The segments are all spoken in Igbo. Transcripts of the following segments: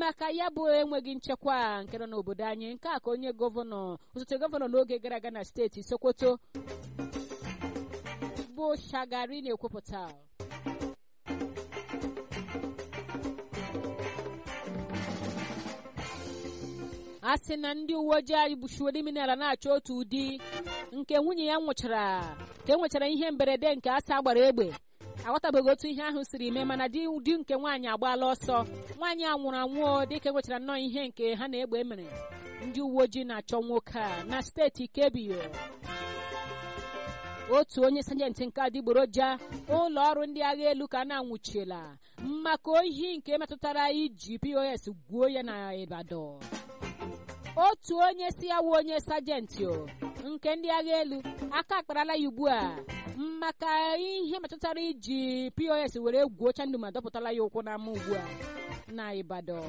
maka ya bụ enweghị nchekwa nke nọ n'obodo anyị nke a ka onye gọvanọ osote gọvanọ n'oge gara aga na steeti sokoto bụ shagari na-ekwupụta a sị na ndị uwe ojii anyị gbuchiwere imi n'ala na-achọ otu ụdị nke nwunye ya nwụchara ka e nwechara ihe mberede nke asa gbara egbe aghọtabeghị otu ihe ahụ siri mee mana di di nke nwaanyị agbaala ọsọ nwaanyị a nwụrụ anwụọ dịka e nwechara nnọọ ihe nke ha na-egbe mere ndị uwe ojii na-achọ nwoke a na steeti kebio otu onye sajenti nke adịgboroja ụlọ ọrụ ndị agha elu ka a na-anwụchiela maka ohi nke metụtara iji pos gwuo ya na ibadan otu onye si ya wụ onye sajenti nke ndị agha elu aka akparala ya ugbu a maka ihe metụtara iji pos were gwuocha ndụ ma dọpụtala ya ụkwụ n'ama ugbu a na ibadan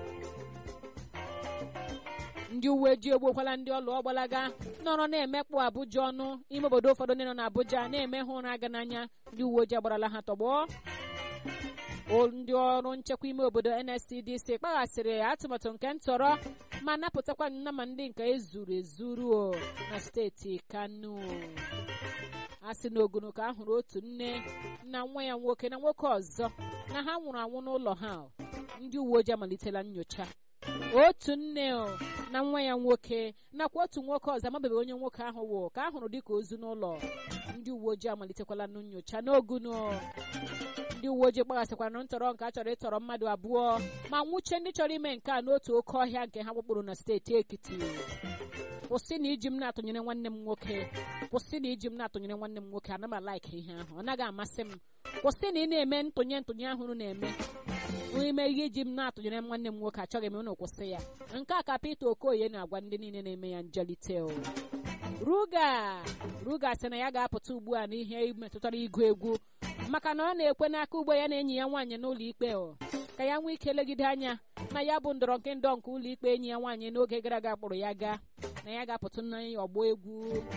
ndị uwe ojii egbuokwala ndị ọlụ ọgbalaga nọrọ na-emekpụ abụja ọnụ ime obodo ụfọdụ ndị nọ n'abụja na-eme ha ụra aga n'anya ndị uwe ojii agbarala ha tọgbọ ndị ọrụ nchekwa ime obodo nscdc kpaghasịrị atụmatụ nke ntọrọ ma napụtakwa nnama ndị nke ezuru ezuru na steeti kano a sị na ogunu ka a hụrụ otu nne na nwa ya nwoke na nwoke ọzọ na ha nwụrụ anwụ n'ụlọ ha ndị uwe ojii amalitela nyocha otu nne na nwa ya nwoke nakwa otu nwoke ọzọ amabeghị onye nwoke ahụ wụ ka a hụrụ dịka ozu n'ụlọ ndị uwe ojii amalitekwala nyocha n'ogunu ndị uwe ojii gbaghasịkwara ntọrọ nke a chọrọ ịtọrọ mmadụ abụọ ma nwụchie ndị chọrọ ime nke a n'otu oke ọhịa nke ha gbakpụrụ na steeti ekiti kwụsị na iji m na-atụnyere nwanne m nwoke kwụsị na iji m na-atụnyere nwanne m nwoke ana m alaik ihe ahụ ọ naghị amasị m kwụsị na ị na-eme ntụnye ntụnye ahụ unu na-eme ime ihe iji m na-atụnyere nwanne m nwoke achọghị m unu kwụsị ya nke a ka Peter Okoye na-agwa ndị niile na-eme ya njelite ruga ruga sị na ya ga-apụta ugbu a n'ihe metụtara ịgụ egwu maka na ọ na-ekwe n'aka ugbo ya na enyi ya nwaanyị n'ụlọ ikpe ka ya nwee ike legide anya na ya bụ ndọrọ nke ndọ nke ụlọ ikpe enyi ya nwaanyị n'oge gara aga kpụrụ ya gaa na ya ga-apụta n'ọgbọ egwu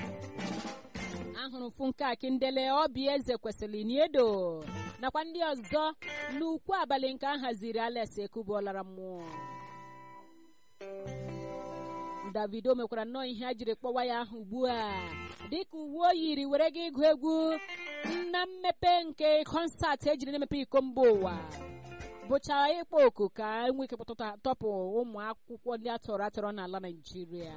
ahụrụ funke akindele obi eze kwesịrị n'edo nakwa ndị ọzọ n'ukwu abalị nke a haziri alex ekubuolara mmụọ davido mekwara nnọọ ihe a jiri kpọwa ya ahụ ugbu a dịka uwe o yiri were gị ịgụ egwu na mmepe nke kọnsat ejiri na-emepe iko mba ụwa bụcha ịkpọ oku ka enwe ike tọpụ ụmụ akwụkwọ ndị atọrọ atọrọ n'ala naijiria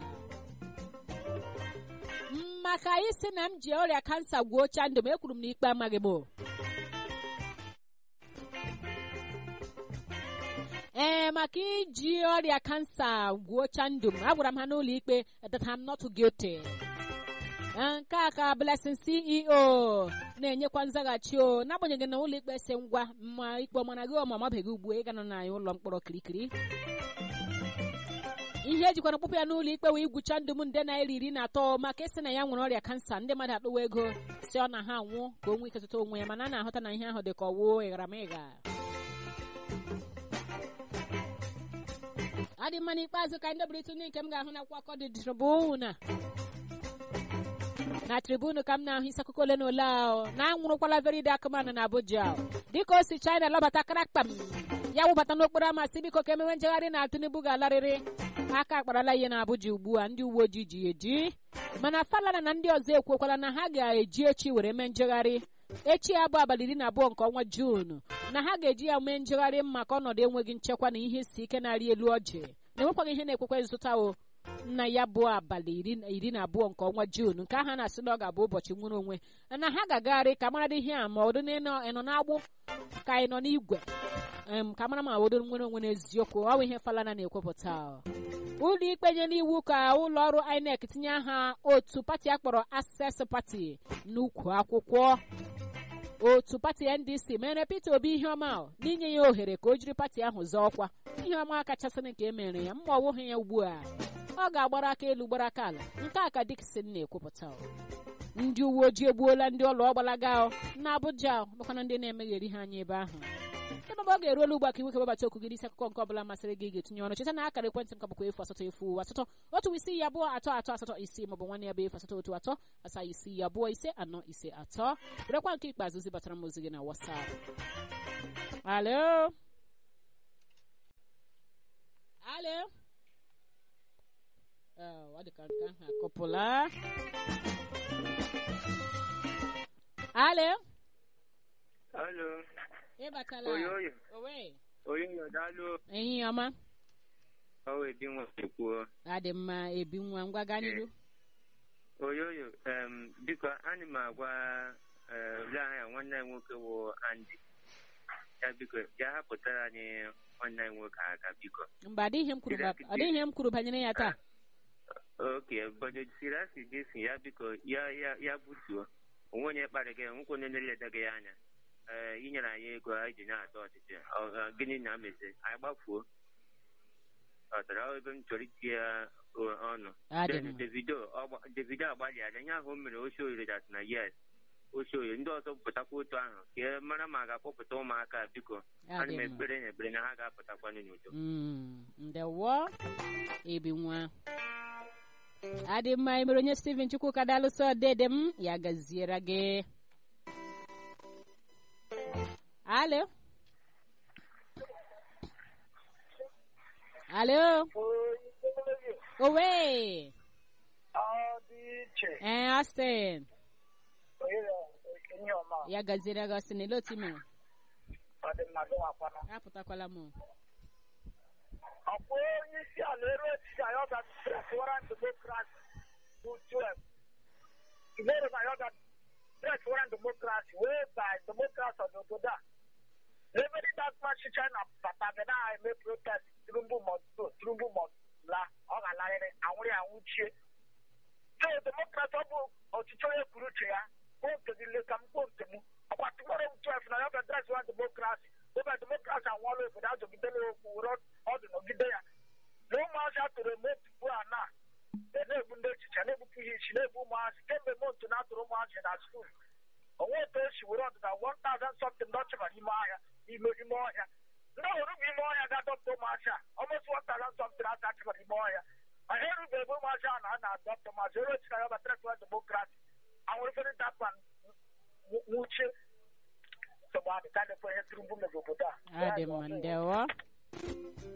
maka isi na m ji ọrịa kansa gwuo cha ndụ m ekwuru m na ikpe amaghị m ee maka iji ọrịa kansa gwuocha ndụ m agwara m ha n'ụlọ ikpe that I'm not guilty nke a ka Blessing CEO na-enyekwa nzaghachi o n'agbanyeghị na ụlọ ikpe si ngwa ma ikpe ọmana gị ọma mabeghị ugbu ịga nọ na ụlọ mkpọrọ kirikiri ihe ejikwara mkpụpụ ya n'ụlọ ikpe wee gwucha ndụ m nde naira iri na atọ maka ịsị na ya nwere ọrịa kansa ndị mmadụ akpụwa ego si ọ na ha anwụ ka o nwee ike zụta onwe ya mana a na-ahụta na ihe ahụ dị ka ọwụ ịgharamịgha ọ dị mma n'ikpeazụ ka ndị bụrịtụ ndị nke m ga-ahụ na akwụkwọ dị tribuna na tribunu ka m na-ahụ isi akụkọ ole na ole ahụ na anwụrụkwala veride akụmanụ na abuja dịka o si china lọbata karakpam ya wụbata n'okporo ama si biko ka emewe njegharị na tinubu ga-alarịrị aka akparala ihe na abuja ugbu a ndị uwe ojii ji eji mana falana na ndị ọzọ ekwuokwala na ha ga-eji echi were mee njegharị echi ya bụ abalị iri na abụọ nke ọnwa juun na ha ga-eji ya mee njegharị maka ọnọdụ enweghị nchekwa na ihe isi ike na-arị elu ọjị na-enwekwaghị ihe na-ekwekwe nzụta o na ya bụ abalị iri na abụọ nke ọnwa juun nke aha na-asị na ọ ga-abụ ụbọchị nwere onwe na ha ga-agagharị ka mara ihe a ma ọdụ ịnọ n'agbụ ka ị nọ n'igwe ka mara ma obodo nwere onwe n'eziokwu ọ bụ ihe falana na-ekwupụta ụlọ ikpe nyere iwu ka ụlọ ọrụ INEC tinye aha otu pati akpọrọ Access Party n'ukwu akwụkwọ otu pati ndc mere peter obi ihe ọma n'inye ya ohere ka o jiri pati ahụ zọọ ọkwa ihe ọma kachasịrị nke emere ya mma ọwụghị ya ugbu a ọ ga-agbara aka elu gbara aka ala nke a ka dikson na-ekwupụta ndị uwe ojii egbuola ndị ọlụ ọgbalaga na abuja bụkwana ndị na-emegheri ha anya ebe ahụ ebe ọ ga-eruola ugbu a ka iwe kebabata okwu gị n'isi akụkọ nke ọbụla masịrị gị ga-etinye ọnụ cheta na akara ekwentị m ka bụkwa efu asatọ efu asatọ otu isi ya abụọ atọ atọ asatọ isii maọbụ nwanne ya bụ efu asatọ otu atọ asaa isii ya abụọ ise anọ ise atọ werekwa nke ikpeazụ zibatara m ozi gị na wasap alo alo Oh, ọ dị ka nke ahụ akụpụla alo Alo, ịbatala oyoyo, owe oyoyo daalụ ehihie ọma ọwa ebi nwa ekwuo. adị mma ebi nwa ngwa gaa n'iru Oyoyo, em, biko anyị m agwa eh, ule aha ya nwanne anyị nwoke wụ Andy. Ya biko, ya hapụtara anyị nwanne anyị nwoke aka biko. mba adịghị ihe m kwuru ba- ọ dịghị ihe m kwuru banyere ya taa Oke, bọdo siri asị jesi ya biko ya ya ya butuo. Onwe onye kparị gị, nwekwe onye na-eleda gị anya. Ee, inyere anyị ego anyị ji na-atọ ọchịchị. Ọ, ọ, Gịnị na-amezi? Anyị gbafuo. Ọ tara ọ ebe m chọrọ iti ya ọ- ọnụ. adị Then mma Davido ọgba- Davido agbalịala ihe ahụ o mere oshi oyiri dat na yes oshi oyiri ndị ọzọ pụtakwa otu ahụ ka e mara ma a ga-akpọpụta ụmụaka a, biko ana adị m mma ekpere na ekpere na ha ga-apụtakwanụ n'udo Mm, ndewo ebi nwa adị mma emere onye steven chukwuka dalụsọ dede m ya gaziere gị alo alo owe Ọ dị iche ee austin onye enyi ọma ya gaziere gị austin ele otu i mere ọ dị mma gị nwakwana apụtakwala m ọkwa onye isi ala ero echichi anyị ọ ga-atụwara demokrasi bụ 12 Tomorrow na ya ga-atụwara demokrasi wee by demokrasi of obodo a Every that much China bata ga na-eme protest Tinubu must go Tinubu must la ọ ga-alarịrị anwụrị anwụchie so demokrasi ọ bụ ọchịchị onye kwuru uche ya kwuo nke gị leta m kwuo nke m ọkwa tomorrow 12 na ya ga-adresị demokrasi ebe demokrasi anwụọla obodo azọgidela okwu were ọdụ nọgide ya na ụmụazị a tụrụ eme tupu a na na-egbu ndị echiche na-egbupụ ihe isi na-egbu ụmụazị kemgbe montu na atụrụ ụmụazị na skuul onwe otu esi were ọdịda 1000 something ndị ọchịba n'ime ahịa ime ime ọhịa ndị ọhụrụ bụ ime ọhịa ga-adọpụta ụmụazị a almost 1000 something aka achịbara ime ọhịa ma ha erubeghị ebe ụmụazị a na a na-adọpụta ụmụazị ero echi na ya batara tụwa demokrasi anwụrụfere dapa nwuchie nsogbu adị ka na-ekwe ihe tụrụ mgbu mebe obodo a adị mma ndewo